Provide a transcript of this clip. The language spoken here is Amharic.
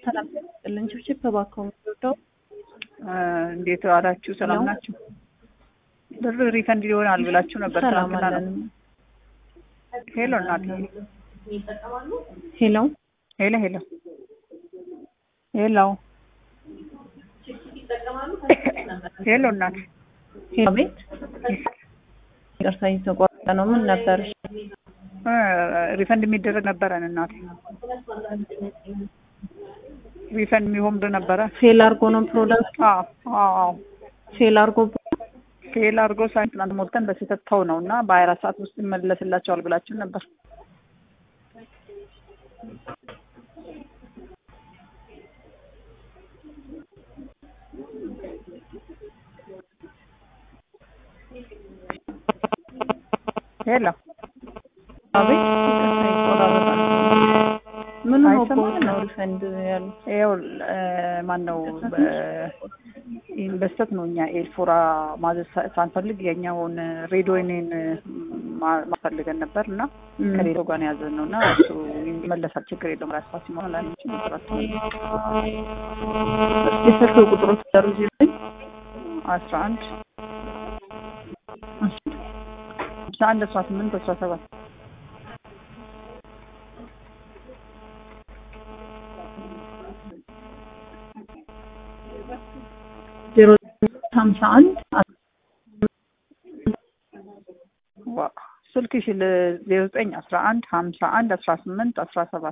ሰላም ያስጥልን። ችብችብ እባክዎ የምትወደው እንዴት ዋላችሁ? ሰላም ናችሁ? ብር ሪፈንድ ይሆናል ብላችሁ ነበር ሰላም ትናንትና ነው። አለን። ሄሎ እናት ሄሎ ሄሎ ሄሎ ሄሎ ሄሎ እናት ሄሎ ቤት ይቅርታ እየተቋረጠ ነው። ምን ነበር? እ ሪፈንድ የሚደረግ ነበረን እናቴ ሪፈንድ የሚሆን ብር ነበረ። ፌል አርጎ ነው ፕሮዳክት አዎ አዎ አዎ ፌል አርጎ ፌል አድርጎ ሳይንስ ትናንት ሞልተን በስህተት ተው ነው እና በሀያ አራት ሰዓት ውስጥ ይመለስላቸዋል ብላችን ነበር። ሄሎ አቤት ይቅርታ ይቆራረጣል። ምን ነው አይሰማም? ነው ሪፈንድ ያሉት? ይኸው ማን ነው በስተት ነው እኛ ኤልፎራ ማዘዝ ሳ- ሳንፈልግ የኛውን ሬዲዮኔን ማፈልገን ነበር እና እም። ከሌሎ ጋር ነው ያዘን ነው እና እሱ ይመለሳል፣ ችግር የለውም። ራሳ ሲሆን ላንቺ ይቆራል የስልክ ቁጥሩ ተሩ ሲለኝ አስራ አንድ አስራ አንድ አስራ ስምንት አስራ ሰባት ዜሮ ሀምሳ አንድ ዋ ስልክሽ ዜሮ ዘጠኝ አስራ አንድ ሀምሳ አንድ አስራ ስምንት አስራ ሰባት